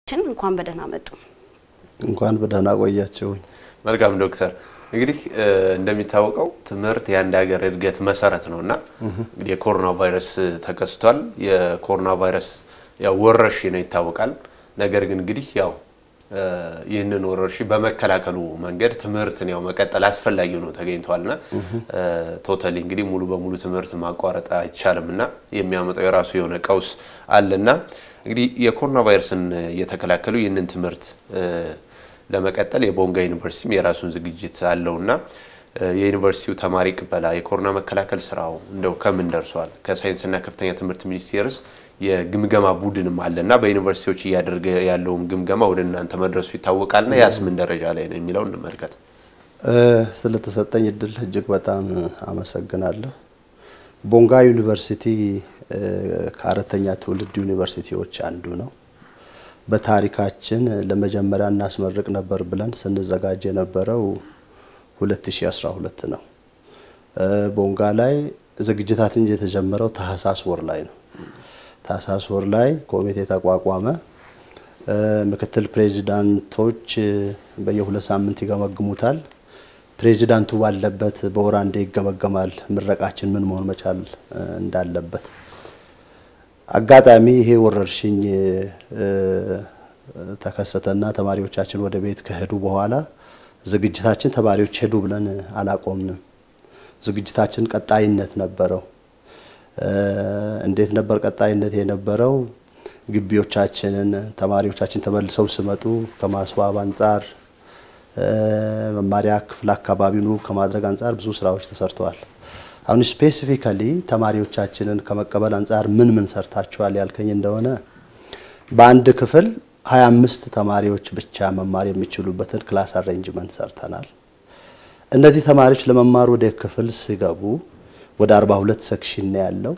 ችን እንኳን በደህና መጡ። እንኳን በደህና ቆያቸውኝ። መልካም ዶክተር፣ እንግዲህ እንደሚታወቀው ትምህርት የአንድ ሀገር እድገት መሰረት ነው እና እንግዲህ የኮሮና ቫይረስ ተከስቷል። የኮሮና ቫይረስ ያው ወረርሽኝ ነው ይታወቃል። ነገር ግን እንግዲህ ያው ይህንን ወረርሽኝ በመከላከሉ መንገድ ትምህርትን ያው መቀጠል አስፈላጊ ሆኖ ተገኝቷልና ቶታሊ እንግዲህ ሙሉ በሙሉ ትምህርት ማቋረጥ አይቻልም እና የሚያመጣው የራሱ የሆነ ቀውስ አለና እንግዲህ የኮሮና ቫይረስን እየተከላከሉ ይህንን ትምህርት ለመቀጠል የቦንጋ ዩኒቨርሲቲም የራሱን ዝግጅት አለውና የዩኒቨርሲቲው ተማሪ ቅበላ የኮሮና መከላከል ስራው እንደው ከምን ደርሷል? ከሳይንስና ከፍተኛ ትምህርት ሚኒስቴርስ የግምገማ ቡድንም አለና በዩኒቨርሲቲዎች እያደረገ ያለውን ግምገማ ወደ እናንተ መድረሱ ይታወቃልና ያስ ምን ደረጃ ላይ ነው የሚለው እንመልከት። ስለተሰጠኝ እድል እጅግ በጣም አመሰግናለሁ። ቦንጋ ዩኒቨርሲቲ ከአራተኛ ትውልድ ዩኒቨርሲቲዎች አንዱ ነው። በታሪካችን ለመጀመሪያ እናስመርቅ ነበር ብለን ስንዘጋጅ የነበረው 2012 ነው። ቦንጋ ላይ ዝግጅታችን የተጀመረው ታህሳስ ወር ላይ ነው። ታህሳስ ወር ላይ ኮሚቴ ተቋቋመ። ምክትል ፕሬዚዳንቶች በየሁለት ሳምንት ይገመግሙታል። ፕሬዚዳንቱ ባለበት በወር አንዴ ይገመገማል። ምረቃችን ምን መሆን መቻል እንዳለበት አጋጣሚ ይሄ ወረርሽኝ ተከሰተና ተማሪዎቻችን ወደ ቤት ከሄዱ በኋላ ዝግጅታችን ተማሪዎች ሄዱ ብለን አላቆምንም። ዝግጅታችን ቀጣይነት ነበረው። እንዴት ነበር ቀጣይነት የነበረው? ግቢዎቻችንን ተማሪዎቻችን ተመልሰው ሲመጡ ከማስዋብ አንጻር፣ መማሪያ ክፍል አካባቢውን ውብ ከማድረግ አንጻር ብዙ ስራዎች ተሰርተዋል። አሁን ስፔሲፊካሊ ተማሪዎቻችንን ከመቀበል አንጻር ምን ምን ሰርታችኋል ያልከኝ እንደሆነ በአንድ ክፍል 25 ተማሪዎች ብቻ መማር የሚችሉበትን ክላስ አሬንጅመንት ሰርተናል። እነዚህ ተማሪዎች ለመማር ወደ ክፍል ሲገቡ ወደ 42 ሴክሽን ነው ያለው።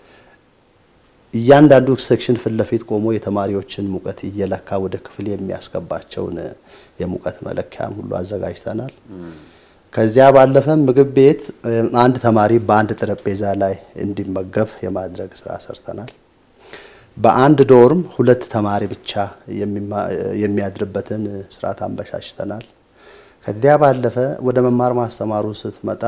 እያንዳንዱ ሴክሽን ፊት ለፊት ቆሞ የተማሪዎችን ሙቀት እየለካ ወደ ክፍል የሚያስገባቸውን የሙቀት መለኪያም ሁሉ አዘጋጅተናል። ከዚያ ባለፈ ምግብ ቤት አንድ ተማሪ በአንድ ጠረጴዛ ላይ እንዲመገብ የማድረግ ስራ ሰርተናል። በአንድ ዶርም ሁለት ተማሪ ብቻ የሚያድርበትን ስርዓት አመቻችተናል። ከዚያ ባለፈ ወደ መማር ማስተማሩ ስትመጣ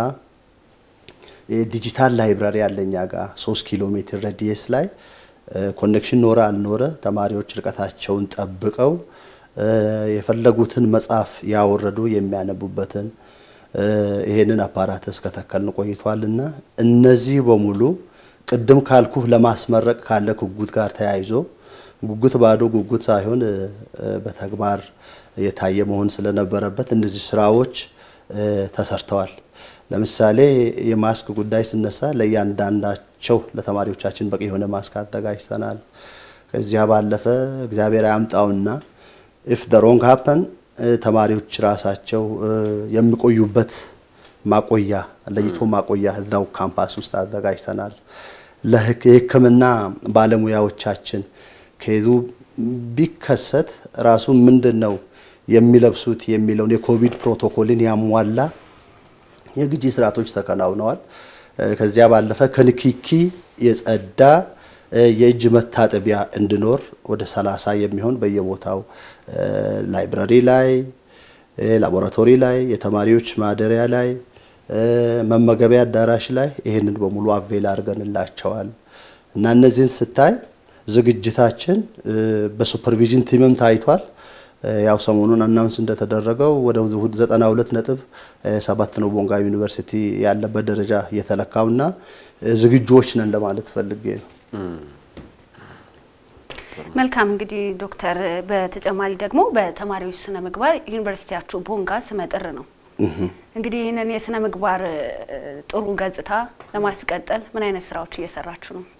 ዲጂታል ላይብራሪ ያለኛ ጋር ሶስት ኪሎ ሜትር ረዲየስ ላይ ኮኔክሽን ኖረ አልኖረ ተማሪዎች ርቀታቸውን ጠብቀው የፈለጉትን መጽሐፍ ያወረዱ የሚያነቡበትን ይሄንን አፓራተስ ከተከልን ቆይቷልና እነዚህ በሙሉ ቅድም ካልኩህ ለማስመረቅ ካለ ጉጉት ጋር ተያይዞ ጉጉት ባዶ ጉጉት ሳይሆን በተግባር የታየ መሆን ስለነበረበት እነዚህ ስራዎች ተሰርተዋል። ለምሳሌ የማስክ ጉዳይ ስነሳ ለእያንዳንዳቸው ለተማሪዎቻችን በቂ የሆነ ማስክ አዘጋጅተናል። ከዚያ ባለፈ እግዚአብሔር ያምጣውና ኢፍ ደ ሮንግ ሀፐን ተማሪዎች ራሳቸው የሚቆዩበት ማቆያ ለይቶ ማቆያ እዛው ካምፓስ ውስጥ አዘጋጅተናል። የሕክምና ባለሙያዎቻችን ከዙ ቢከሰት ራሱ ምንድን ነው የሚለብሱት የሚለውን የኮቪድ ፕሮቶኮልን ያሟላ የግጂ ስርዓቶች ተከናውነዋል። ከዚያ ባለፈ ከንኪኪ የጸዳ የእጅ መታጠቢያ እንዲኖር ወደ ሰላሳ የሚሆን በየቦታው ላይብራሪ ላይ፣ ላቦራቶሪ ላይ፣ የተማሪዎች ማደሪያ ላይ፣ መመገቢያ አዳራሽ ላይ ይህንን በሙሉ አቬል አድርገንላቸዋል እና እነዚህን ስታይ ዝግጅታችን በሱፐርቪዥን ቲምም ታይቷል። ያው ሰሞኑን አናውንስ እንደተደረገው ወደ 92 ነጥብ ሰባት ነው ቦንጋ ዩኒቨርሲቲ ያለበት ደረጃ እየተለካውና ዝግጁዎች ነን ለማለት ፈልጌ ነው። መልካም እንግዲህ ዶክተር፣ በተጨማሪ ደግሞ በተማሪዎች ስነ ምግባር ዩኒቨርሲቲያችሁ ቦንጋ ስመጥር ነው። እንግዲህ ይህንን የስነ ምግባር ጥሩ ገጽታ ለማስቀጠል ምን አይነት ስራዎች እየሰራችሁ ነው?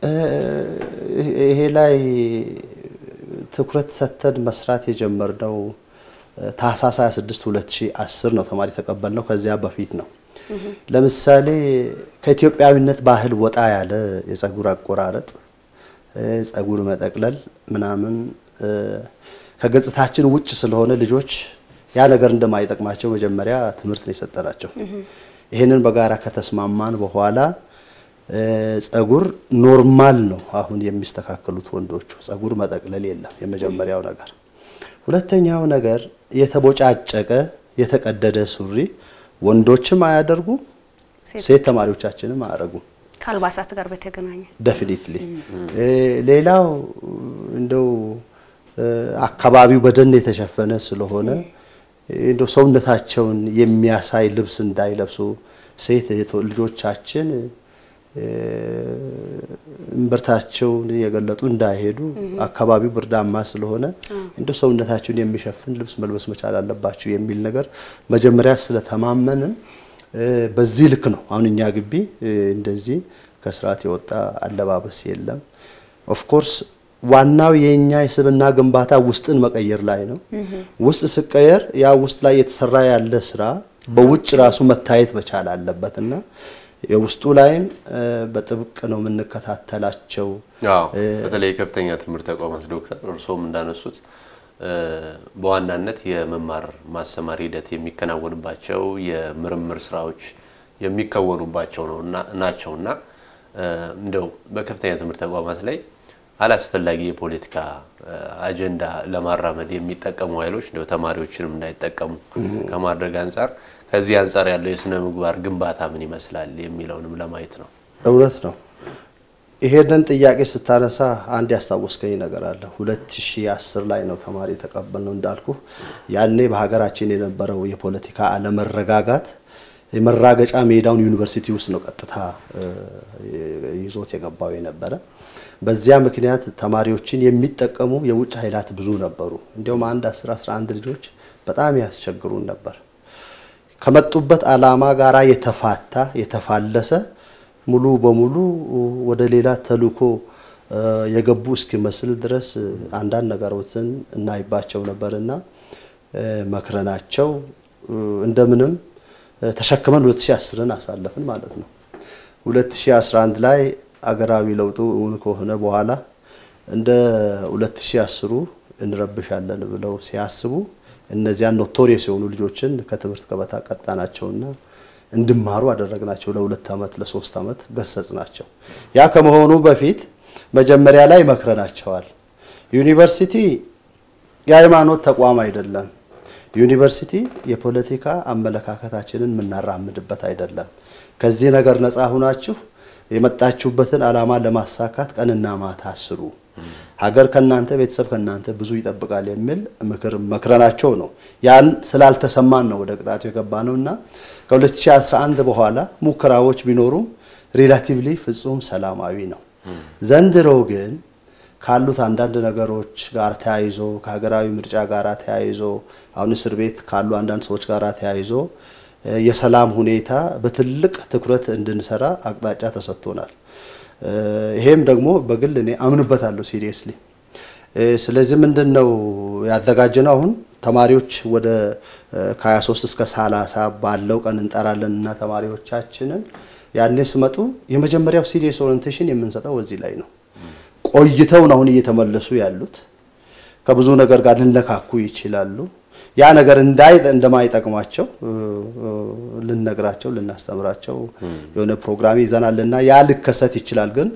ይሄ ላይ ትኩረት ሰጥተን መስራት የጀመርነው ታህሳስ 26 2010 ነው ተማሪ ተቀበልነው። ከዚያ በፊት ነው። ለምሳሌ ከኢትዮጵያዊነት ባህል ወጣ ያለ የጸጉር አቆራረጥ፣ ጸጉር መጠቅለል ምናምን ከገጽታችን ውጭ ስለሆነ ልጆች ያ ነገር እንደማይጠቅማቸው መጀመሪያ ትምህርት ነው የሰጠናቸው። ይህንን በጋራ ከተስማማን በኋላ ጸጉር ኖርማል ነው አሁን የሚስተካከሉት ወንዶቹ። ጸጉር መጠቅለል የለም የመጀመሪያው ነገር። ሁለተኛው ነገር የተቦጫጨቀ የተቀደደ ሱሪ ወንዶችም አያደርጉም፣ ሴት ተማሪዎቻችንም አያደርጉም። ከአልባሳት ጋር በተገናኘ ደፊኒትሊ ሌላው እንደው አካባቢው በደን የተሸፈነ ስለሆነ እንደው ሰውነታቸውን የሚያሳይ ልብስ እንዳይለብሱ ሴት ልጆቻችን እምብርታቸውን የገለጡ እንዳይሄዱ አካባቢው ብርዳማ ስለሆነ እንደው ሰውነታቸውን የሚሸፍን ልብስ መልበስ መቻል አለባቸው የሚል ነገር መጀመሪያ ስለተማመንን በዚህ ልክ ነው። አሁን እኛ ግቢ እንደዚህ ከስርዓት የወጣ አለባበስ የለም። ኦፍኮርስ ዋናው የኛ የስብና ግንባታ ውስጥን መቀየር ላይ ነው። ውስጥ ስቀየር ያ ውስጥ ላይ የተሰራ ያለ ስራ በውጭ ራሱ መታየት መቻል አለበት እና የውስጡ ላይም በጥብቅ ነው የምንከታተላቸው። በተለይ የከፍተኛ ትምህርት ተቋማት ዶክተር እርስዎም እንዳነሱት በዋናነት የመማር ማስተማር ሂደት የሚከናወንባቸው የምርምር ስራዎች የሚከወኑባቸው ናቸው እና እንደው በከፍተኛ ትምህርት ተቋማት ላይ አላስፈላጊ የፖለቲካ አጀንዳ ለማራመድ የሚጠቀሙ ኃይሎች እንደው ተማሪዎችንም እንዳይጠቀሙ ከማድረግ አንጻር ከዚህ አንጻር ያለው የስነ ምግባር ግንባታ ምን ይመስላል የሚለውንም ለማየት ነው። እውነት ነው። ይሄንን ጥያቄ ስታነሳ አንድ ያስታወስከኝ ነገር አለ። 2010 ላይ ነው ተማሪ የተቀበልነው እንዳልኩ። ያኔ በሀገራችን የነበረው የፖለቲካ አለመረጋጋት የመራገጫ ሜዳውን ዩኒቨርሲቲ ውስጥ ነው ቀጥታ ይዞት የገባው የነበረ። በዚያ ምክንያት ተማሪዎችን የሚጠቀሙ የውጭ ኃይላት ብዙ ነበሩ። እንዲያውም አንድ 10 11 ልጆች በጣም ያስቸግሩን ነበር። ከመጡበት ዓላማ ጋራ የተፋታ የተፋለሰ ሙሉ በሙሉ ወደ ሌላ ተልእኮ የገቡ እስኪመስል ድረስ አንዳንድ ነገሮችን እናይባቸው ነበርና መክረናቸው እንደምንም ተሸክመን 2010ን አሳለፍን ማለት ነው። 2011 ላይ አገራዊ ለውጡ እውን ከሆነ በኋላ እንደ 2010ሩ እንረብሻለን ብለው ሲያስቡ እነዚያን ኖቶሪየስ የሆኑ ልጆችን ከትምህርት ገበታ ቀጣናቸውና እንዲማሩ አደረግናቸው። ለሁለት ዓመት ለሶስት ዓመት ገሰጽናቸው። ያ ከመሆኑ በፊት መጀመሪያ ላይ መክረናቸዋል። ዩኒቨርሲቲ የሃይማኖት ተቋም አይደለም። ዩኒቨርሲቲ የፖለቲካ አመለካከታችንን የምናራምድበት አይደለም። ከዚህ ነገር ነፃ ሁናችሁ የመጣችሁበትን ዓላማ ለማሳካት ቀንና ማታ ስሩ። ሀገር ከናንተ ቤተሰብ ከናንተ ብዙ ይጠብቃል የሚል ምክር መክረናቸው ነው። ያን ስላልተሰማን ነው ወደ ቅጣቱ የገባ ነው እና ከ2011 በኋላ ሙከራዎች ቢኖሩም ሪላቲቭሊ ፍጹም ሰላማዊ ነው። ዘንድሮ ግን ካሉት አንዳንድ ነገሮች ጋር ተያይዞ ከሀገራዊ ምርጫ ጋር ተያይዞ አሁን እስር ቤት ካሉ አንዳንድ ሰዎች ጋር ተያይዞ የሰላም ሁኔታ በትልቅ ትኩረት እንድንሰራ አቅጣጫ ተሰጥቶናል። ይሄም ደግሞ በግል እኔ አምንበታለሁ ሲሪየስሊ። ስለዚህ ምንድን ነው ያዘጋጀነው? አሁን ተማሪዎች ወደ ከ23 እስከ 30 ባለው ቀን እንጠራለን እና ተማሪዎቻችንን ያኔ ስመጡ የመጀመሪያው ሲሪየስ ኦሪንቴሽን የምንሰጠው እዚህ ላይ ነው። ቆይተው ነው አሁን እየተመለሱ ያሉት። ከብዙ ነገር ጋር ሊነካኩ ይችላሉ። ያ ነገር እንዳይ እንደማይጠቅማቸው ልነግራቸው ልናስተምራቸው የሆነ ፕሮግራም ይዘናልና ያ ሊከሰት ይችላል። ግን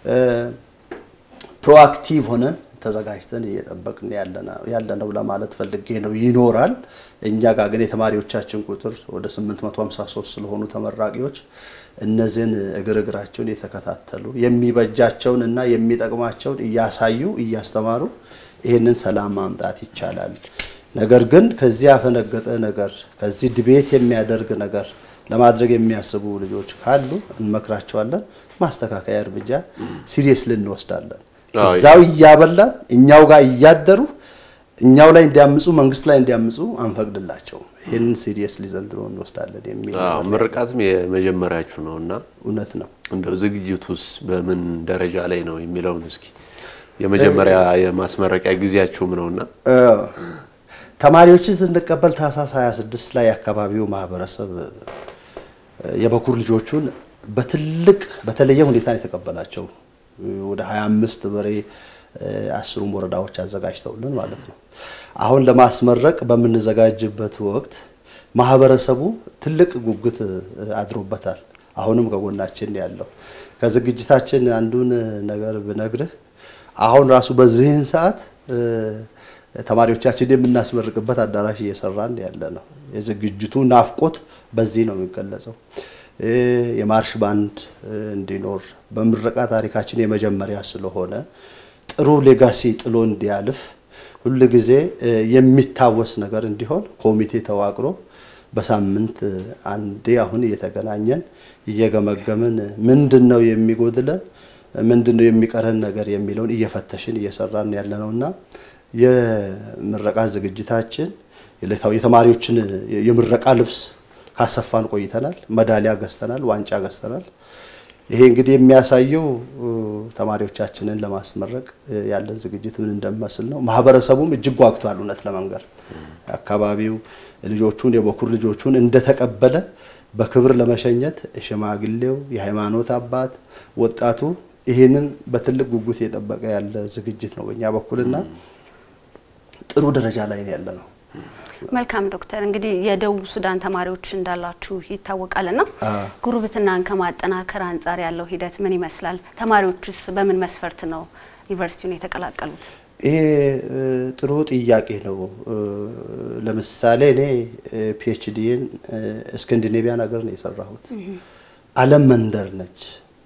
ፕሮአክቲቭ ሆነን ተዘጋጅተን እየጠበቅን ያለነው ለማለት ፈልጌ ነው። ይኖራል። እኛ ጋር ግን የተማሪዎቻችን ቁጥር ወደ 853 ስለሆኑ ተመራቂዎች እነዚህን እግር እግራቸውን የተከታተሉ የሚበጃቸውን እና የሚጠቅማቸውን እያሳዩ እያስተማሩ ይህንን ሰላም ማምጣት ይቻላል። ነገር ግን ከዚህ ያፈነገጠ ነገር ከዚህ ድቤት የሚያደርግ ነገር ለማድረግ የሚያስቡ ልጆች ካሉ እንመክራቸዋለን። ማስተካከያ እርምጃ ሲሪየስሊ እንወስዳለን። እዛው እያበላን እኛው ጋር እያደሩ እኛው ላይ እንዲያምፁ መንግስት ላይ እንዲያምፁ አንፈቅድላቸውም። ይህንን ሲሪየስሊ ዘንድሮ እንወስዳለን የሚል ምርቃትም የመጀመሪያችሁ ነው እና እውነት ነው። እንደው ዝግጅቱስ በምን ደረጃ ላይ ነው የሚለውን እስኪ የመጀመሪያ የማስመረቂያ ጊዜያችሁም ነውና ተማሪዎችን ስንቀበል ታህሳስ 26 ላይ የአካባቢው ማህበረሰብ የበኩር ልጆቹን በትልቅ በተለየ ሁኔታ ነው የተቀበላቸው። ወደ 25 በሬ አስሩም ወረዳዎች አዘጋጅተውልን ማለት ነው። አሁን ለማስመረቅ በምንዘጋጅበት ወቅት ማህበረሰቡ ትልቅ ጉጉት አድሮበታል። አሁንም ከጎናችን ያለው ከዝግጅታችን አንዱን ነገር ብነግርህ አሁን ራሱ በዚህን ሰዓት ተማሪዎቻችን የምናስመርቅበት አዳራሽ እየሰራን ያለ ነው። የዝግጅቱ ናፍቆት በዚህ ነው የሚገለጸው። የማርሽ ባንድ እንዲኖር በምረቃ ታሪካችን የመጀመሪያ ስለሆነ ጥሩ ሌጋሲ ጥሎ እንዲያልፍ ሁል ጊዜ የሚታወስ ነገር እንዲሆን ኮሚቴ ተዋቅሮ በሳምንት አንዴ አሁን እየተገናኘን እየገመገምን ምንድን ነው የሚጎድለን፣ ምንድን ነው የሚቀረን ነገር የሚለውን እየፈተሽን እየሰራን ያለ ነውና የምረቃ ዝግጅታችን የተማሪዎችን የምረቃ ልብስ ካሰፋን ቆይተናል። ሜዳሊያ ገዝተናል፣ ዋንጫ ገዝተናል። ይሄ እንግዲህ የሚያሳየው ተማሪዎቻችንን ለማስመረቅ ያለን ዝግጅት ምን እንደሚመስል ነው። ማህበረሰቡም እጅግ ጓግቷል። እውነት ለመንገር አካባቢው ልጆቹን የበኩር ልጆቹን እንደተቀበለ በክብር ለመሸኘት ሽማግሌው፣ የሃይማኖት አባት፣ ወጣቱ ይህንን በትልቅ ጉጉት የጠበቀ ያለ ዝግጅት ነው በእኛ በኩልና ጥሩ ደረጃ ላይ ያለ ነው። መልካም ዶክተር፣ እንግዲህ የደቡብ ሱዳን ተማሪዎች እንዳላችሁ ይታወቃልና ጉርብትናን ከማጠናከር አንጻር ያለው ሂደት ምን ይመስላል? ተማሪዎችስ በምን መስፈርት ነው ዩኒቨርሲቲውን የተቀላቀሉት? ይሄ ጥሩ ጥያቄ ነው። ለምሳሌ እኔ ፒኤችዲን እስካንዲኔቪያን ሀገር ነው የሰራሁት። ዓለም መንደር ነች።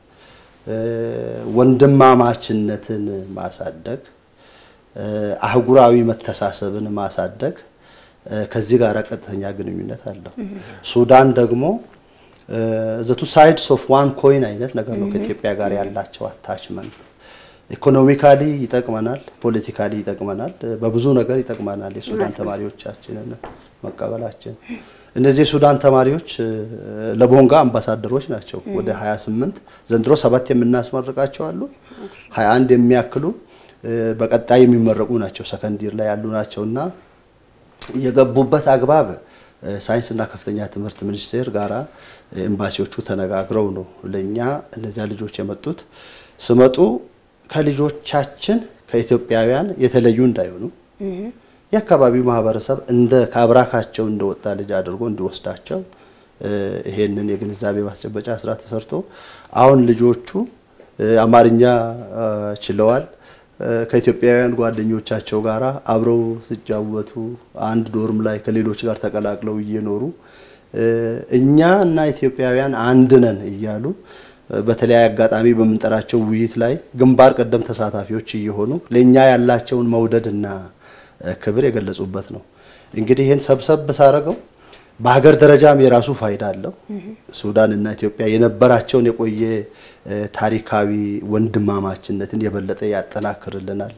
ወንድማማችነትን ማሳደግ፣ አህጉራዊ መተሳሰብን ማሳደግ ከዚህ ጋር ቀጥተኛ ግንኙነት አለው። ሱዳን ደግሞ ዘቱ ሳይድስ ኦፍ ዋን ኮይን አይነት ነገር ነው ከኢትዮጵያ ጋር ያላቸው አታችመንት ኢኮኖሚካሊ ይጠቅመናል፣ ፖለቲካሊ ይጠቅመናል፣ በብዙ ነገር ይጠቅመናል። የሱዳን ተማሪዎቻችንን መቀበላችን እነዚህ የሱዳን ተማሪዎች ለቦንጋ አምባሳደሮች ናቸው። ወደ 28 ዘንድሮ ሰባት የምናስመርቃቸው አሉ። 21 የሚያክሉ በቀጣይ የሚመረቁ ናቸው። ሰከንዲር ላይ ያሉ ናቸው እና የገቡበት አግባብ ሳይንስና ከፍተኛ ትምህርት ሚኒስቴር ጋራ ኤምባሲዎቹ ተነጋግረው ነው ለእኛ እነዚያ ልጆች የመጡት ስመጡ ከልጆቻችን ከኢትዮጵያውያን የተለዩ እንዳይሆኑ የአካባቢው ማህበረሰብ እንደ ከአብራካቸው እንደወጣ ልጅ አድርጎ እንዲወስዳቸው ይሄንን የግንዛቤ ማስጨበጫ ስራ ተሰርቶ አሁን ልጆቹ አማርኛ ችለዋል። ከኢትዮጵያውያን ጓደኞቻቸው ጋር አብረው ሲጫወቱ አንድ ዶርም ላይ ከሌሎች ጋር ተቀላቅለው እየኖሩ እኛ እና ኢትዮጵያውያን አንድ ነን እያሉ በተለያየ አጋጣሚ በምንጠራቸው ውይይት ላይ ግንባር ቀደም ተሳታፊዎች እየሆኑ ለእኛ ያላቸውን መውደድና ክብር የገለጹበት ነው። እንግዲህ ይህን ሰብሰብ ሳረገው በሀገር ደረጃም የራሱ ፋይዳ አለው። ሱዳን እና ኢትዮጵያ የነበራቸውን የቆየ ታሪካዊ ወንድማማችነትን የበለጠ ያጠናክርልናል።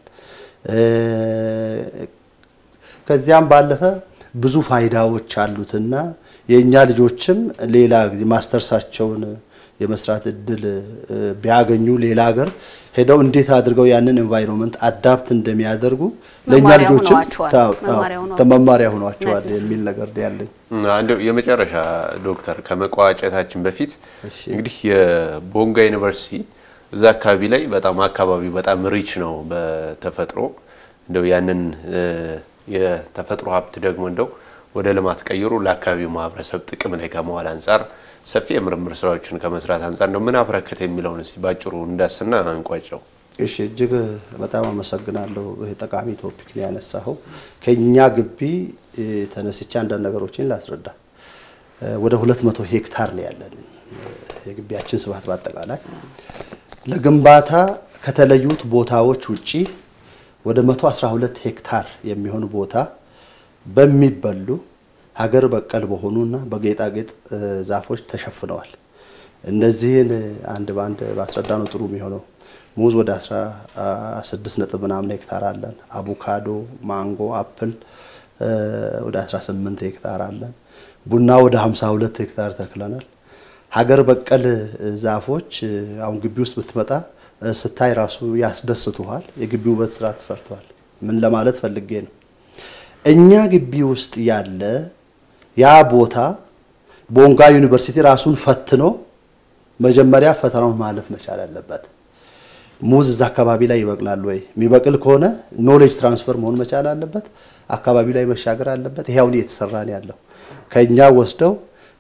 ከዚያም ባለፈ ብዙ ፋይዳዎች አሉትና የእኛ ልጆችም ሌላ ጊዜ ማስተርሳቸውን የመስራት እድል ቢያገኙ ሌላ ሀገር ሄደው እንዴት አድርገው ያንን ኤንቫይሮንመንት አዳፕት እንደሚያደርጉ ለእኛ ልጆችም መማሪያ ሆኗቸዋል የሚል ነገር ያለኝ። እንደው የመጨረሻ ዶክተር ከመቋጨታችን በፊት እንግዲህ የቦንጋ ዩኒቨርሲቲ እዛ አካባቢ ላይ በጣም አካባቢው በጣም ሪች ነው በተፈጥሮ እንደው ያንን የተፈጥሮ ሀብት ደግሞ እንደው ወደ ልማት ቀይሮ ለአካባቢው ማህበረሰብ ጥቅም ላይ ከመዋል አንጻር ሰፊ የምርምር ስራዎችን ከመስራት አንጻር እንደው ምን አበረከተ የሚለውን እስቲ ባጭሩ እንዳስና አንቋጨው። እሺ፣ እጅግ በጣም አመሰግናለሁ። ይሄ ጠቃሚ ቶፒክ ነው ያነሳኸው። ከኛ ግቢ ተነስቼ አንዳንድ ነገሮችን ላስረዳ። ወደ 200 ሄክታር ነው ያለን የግቢያችን ስፋት በአጠቃላይ ለግንባታ ከተለዩት ቦታዎች ውጪ ወደ 112 ሄክታር የሚሆን ቦታ በሚበሉ ሀገር በቀል በሆኑና በጌጣጌጥ ዛፎች ተሸፍነዋል። እነዚህን አንድ በአንድ ባስረዳ ነው ጥሩ የሚሆነው። ሙዝ ወደ 16 ነጥብ ምናምን ሄክታር አለን። አቮካዶ፣ ማንጎ፣ አፕል ወደ 18 ሄክታር አለን። ቡና ወደ 52 ሄክታር ተክለናል። ሀገር በቀል ዛፎች አሁን ግቢ ውስጥ ብትመጣ ስታይ ራሱ ያስደስቱሃል። የግቢ ውበት ስራ ተሰርተዋል። ምን ለማለት ፈልጌ ነው እኛ ግቢ ውስጥ ያለ ያ ቦታ ቦንጋ ዩኒቨርሲቲ ራሱን ፈትኖ መጀመሪያ ፈተናውን ማለፍ መቻል አለበት። ሙዝ እዛ አካባቢ ላይ ይበቅላል ወይ? የሚበቅል ከሆነ ኖሌጅ ትራንስፈር መሆን መቻል አለበት። አካባቢ ላይ መሻገር አለበት። ይሄ አሁን እየተሰራ ነው ያለው። ከኛ ወስደው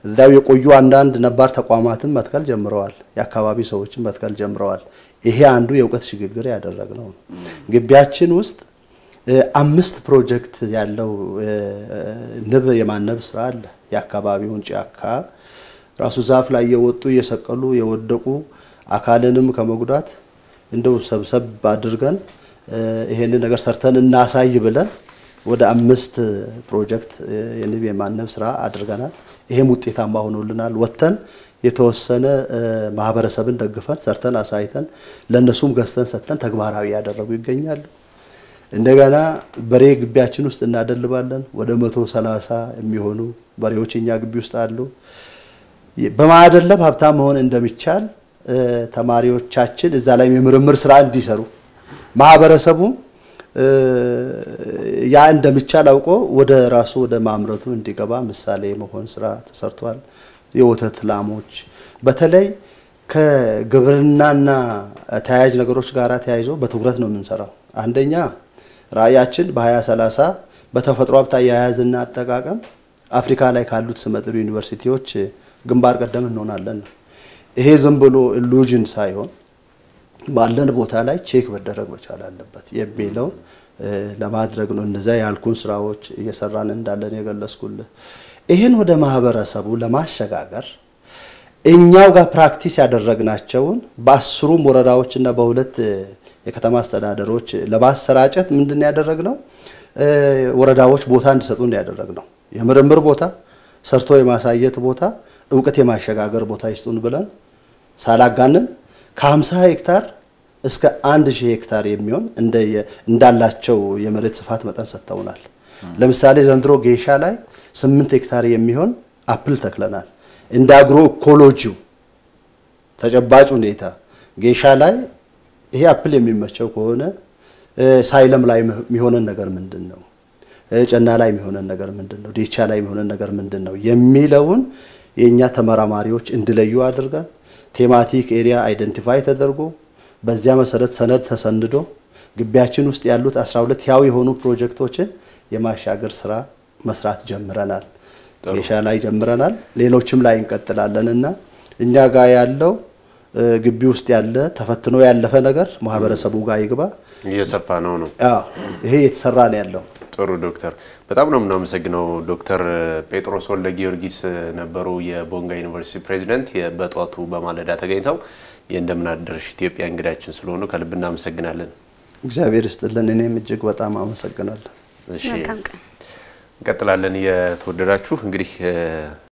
እዚያው የቆዩ አንዳንድ ነባር ተቋማትን መትከል ጀምረዋል። የአካባቢ ሰዎችን መትከል ጀምረዋል። ይሄ አንዱ የእውቀት ሽግግር ያደረግነው ነው። ግቢያችን ውስጥ አምስት ፕሮጀክት ያለው ንብ የማነብ ስራ አለ። የአካባቢውን ጫካ ራሱ ዛፍ ላይ የወጡ እየሰቀሉ የወደቁ አካልንም ከመጉዳት እንደው ሰብሰብ አድርገን ይሄንን ነገር ሰርተን እናሳይ ብለን ወደ አምስት ፕሮጀክት የንብ የማነብ ስራ አድርገናል። ይሄም ውጤታማ ሆኖልናል። ወጥተን የተወሰነ ማህበረሰብን ደግፈን ሰርተን አሳይተን ለእነሱም ገዝተን ሰጥተን ተግባራዊ ያደረጉ ይገኛሉ። እንደገና በሬ ግቢያችን ውስጥ እናደልባለን። ወደ መቶ ሰላሳ የሚሆኑ በሬዎች እኛ ግቢ ውስጥ አሉ። በማደለብ ሀብታም መሆን እንደሚቻል ተማሪዎቻችን እዛ ላይ የምርምር ስራ እንዲሰሩ ማህበረሰቡ ያ እንደሚቻል አውቆ ወደ ራሱ ወደ ማምረቱ እንዲገባ ምሳሌ መሆን ስራ ተሰርቷል። የወተት ላሞች በተለይ ከግብርናና ተያያዥ ነገሮች ጋር ተያይዞ በትኩረት ነው የምንሰራው። አንደኛ ራዕያችን በ2030 በተፈጥሮ ሀብት አያያዝና አጠቃቀም አፍሪካ ላይ ካሉት ስመጥሩ ዩኒቨርሲቲዎች ግንባር ቀደም እንሆናለን ነው። ይሄ ዝም ብሎ ኢሉዥን ሳይሆን ባለን ቦታ ላይ ቼክ መደረግ መቻል አለበት የሚለው ለማድረግ ነው። እነዚያ ያልኩን ስራዎች እየሰራን እንዳለን የገለጽኩልህ። ይህን ወደ ማህበረሰቡ ለማሸጋገር እኛው ጋር ፕራክቲስ ያደረግናቸውን በአስሩም ወረዳዎች እና በሁለት የከተማ አስተዳደሮች ለማሰራጨት ምንድን ነው ያደረግነው? ወረዳዎች ቦታ እንዲሰጡን ያደረግነው የምርምር ቦታ፣ ሰርቶ የማሳየት ቦታ፣ እውቀት የማሸጋገር ቦታ ይስጡን ብለን ሳላጋንን ከ50 ሄክታር እስከ አንድ ሺህ ሄክታር የሚሆን እንዳላቸው የመሬት ስፋት መጠን ሰጥተውናል። ለምሳሌ ዘንድሮ ጌሻ ላይ ስምንት ሄክታር የሚሆን አፕል ተክለናል። እንደ አግሮ ኢኮሎጂው ተጨባጭ ሁኔታ ጌሻ ላይ ይሄ አፕል የሚመቸው ከሆነ ሳይለም ላይ የሚሆነን ነገር ምንድን ነው? ጨና ላይ የሚሆነን ነገር ምንድን ነው? ዴቻ ላይ የሚሆነን ነገር ምንድን ነው የሚለውን የእኛ ተመራማሪዎች እንዲለዩ አድርገን ቴማቲክ ኤሪያ አይደንቲፋይ ተደርጎ በዚያ መሰረት ሰነድ ተሰንዶ ግቢያችን ውስጥ ያሉት 12 ያው የሆኑ ፕሮጀክቶችን የማሻገር ስራ መስራት ጀምረናል። ጌሻ ላይ ጀምረናል። ሌሎችም ላይ እንቀጥላለን እና እኛ ጋር ያለው ግቢ ውስጥ ያለ ተፈትኖ ያለፈ ነገር ማህበረሰቡ ጋር ይግባ። እየሰፋ ነው ነው ይሄ እየተሰራ ነው ያለው። ጥሩ ዶክተር፣ በጣም ነው የምናመሰግነው። ዶክተር ጴጥሮስ ወልደ ጊዮርጊስ ነበሩ የቦንጋ ዩኒቨርሲቲ ፕሬዚደንት። በጠዋቱ በማለዳ ተገኝተው የእንደምን አደርሽ ኢትዮጵያ እንግዳችን ስለሆኑ ከልብ እናመሰግናለን። እግዚአብሔር ይስጥልን። እኔም እጅግ በጣም አመሰግናለሁ። እሺ እንቀጥላለን። የተወደዳችሁ እንግዲህ